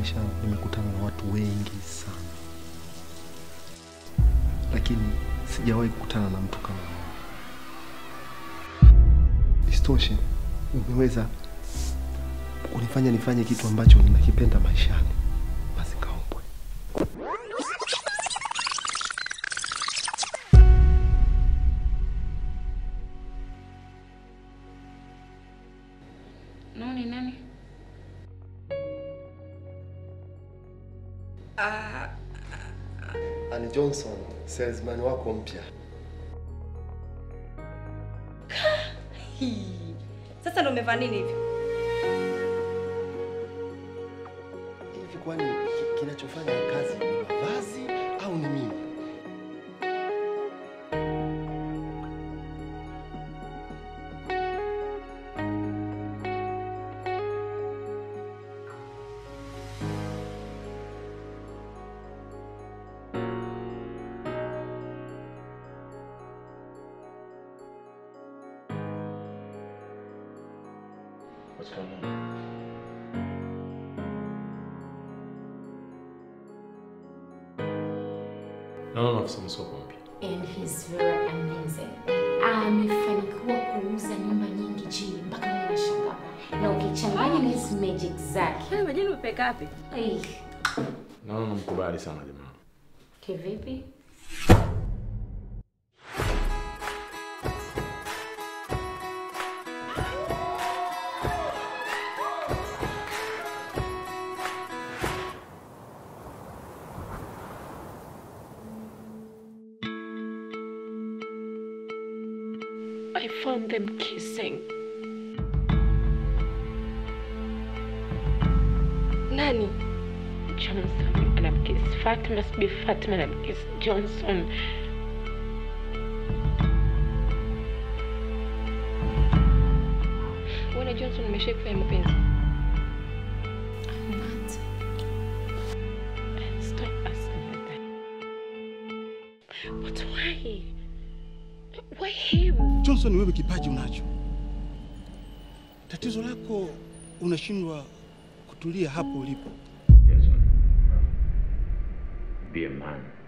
maisha yangu nimekutana na watu wengi sana, lakini sijawahi kukutana na mtu kama wewe. Isitoshe, umeweza kunifanya nifanye kitu ambacho ninakipenda maishani. Basi kaombwe. Nani nani? Ann Johnson, salesman wako mpya. Hii. Sasa ndo umevaa nini hivi? Hivi kwani ki- kinachofanya kazi ni mavazi au ni mimi? What's going on? Naona afisa msoko mpya. and he's very amazing. Amefanikiwa kuuza nyumba nyingi chini mpaka mimi nashangaa. Na ukichanganya na hizi magic zake. Haya majini umepeka wapi? Ai, Naona namkubali sana jamaa. kivipi? I found them kissing. Nani? Johnson anamkiss Fatima, sijui Fatima anamkiss Johnson. Wewe na Johnson umeshai kufanya mapenzi? Not. Stop asking me that. But why? Why him? Johnson, wewe kipaji unacho, tatizo lako unashindwa kutulia hapo ulipo. Yes, sir. Be a man.